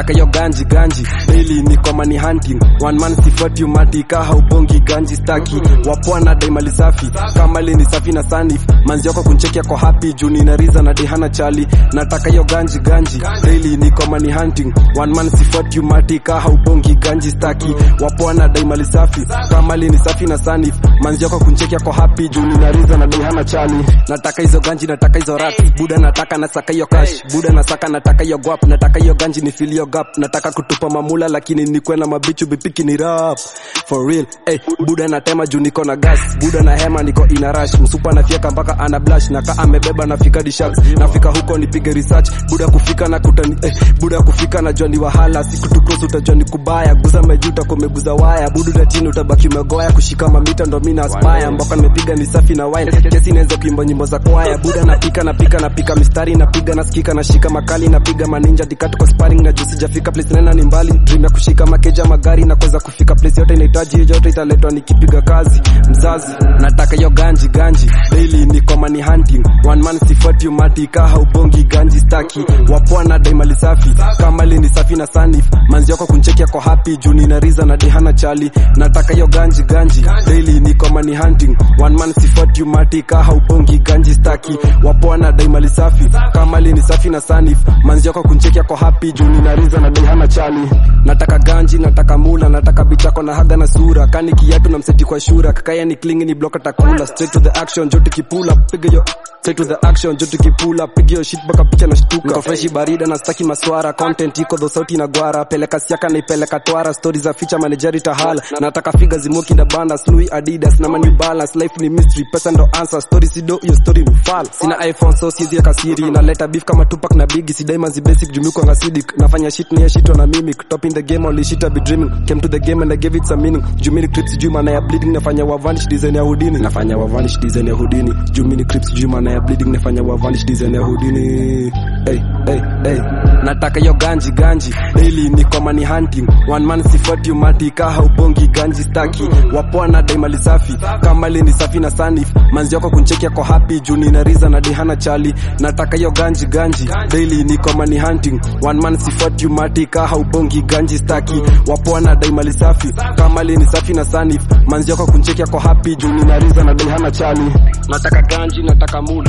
nataka yo ganji ganji daily niko money hunting one man sifuati umati ka haubongi ganji staki wapwana dai mali safi kama li ni safi na sanif manzi yako kuncheki yako happy juu nina riza na dehana chali nataka yo ganji ganji daily niko money hunting one man sifuati umati ka haubongi ganji staki wapwana dai mali safi kama li ni safi na sanif manzi yako kuncheki yako happy juu nina riza na dehana chali nataka hizo ganji nataka hizo rats buda nataka nasaka hiyo cash buda nasaka nataka hiyo guap nataka hiyo ganji ni feel hiyo gap nataka kutupa mamula lakini nikwe na mabichu bipiki ni rap for real hey, buda natema juu niko na gas buda na hema niko ina rush msupa nafieka mpaka ana blush naka amebeba nafika dishaks nafika huko nipige research buda kufika na kutani eh, buda kufika najua ni wahala siku tu close utajua ni kubaya guza mejuta kumeguza waya budu na chini utabaki umegoya kushika mamita ndo mina aspire mboka nimepiga ni safi na wine kesi inaweza kuimba nyimbo za kwaya buda napika napika napika mistari napiga nasikika nashika makali napiga maninja dikatu kwa sparring na juu sijafika place nena ni mbali dream ya kushika makeja magari na kuweza kufika place yote inahitaji hiyo yote italetwa nikipiga kazi mzazi nataka hiyo ganji ganji daily niko money hunting one man sifuati umati ka haubongi ganji staki wapwana dai mali safi kama li ni safi na sanif manzi yako kuncheki yako happy juu nina riza na dehana chali nataka hiyo ganji ganji daily niko money hunting one man sifuati umati ka haubongi ganji staki wapwana dai mali safi kama li ni safi na sanif manzi yako kuncheki yako happy juu nina riza na dehana chali nataka ganji nataka mula nataka bichako na haga na sura kani kiatu na mseti kwa shura kakaya ni klingi ni block atakula straight to the action jo tukipula piga yo straight to the action jo tukipula piga yo shit baka picha na shtuka niko freshi barida na staki maswara content iko dho sauti na gwara peleka siaka na ipeleka twara story za feature manageri tahala nataka figa zimoki na banda snui adidas na mani balance life ni mystery pesa ndo answer story sido hiyo story mfala sina iphone so sizi kasiri naleta beef kama tupac na bigi sidai manzi basic jumuko ngasidik nafanya shit ni shit na mimic top in the game only shit I be dreaming came to the game and I gave it some meaning jumini clips juu maana ya bleeding nafanya wa vanish design ya hudini nafanya wa vanish design ya hudini jumini clips juu maana ya bleeding nafanya wa vanish design ya hudini hey hey hey nataka yo ganji ganji daily niko money hunting one man sifuati umati ka haubongi ganji staki wapwana dai mali safi kama li ni safi na sanif manzi yako kuncheki yako happy juu nina riza na dehana chali nataka yo ganji ganji daily niko money hunting one man sifuati umati ka haubongi ganji staki wapwana dai mali safi kama li ni safi na sanif manzi yako kuncheki yako happy juu nina riza na dehana chali nataka ganji nataka mulo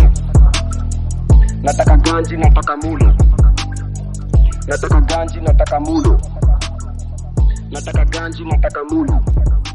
nataka ganji nataka mulo nataka ganji nataka mulo nataka ganji nataka mulo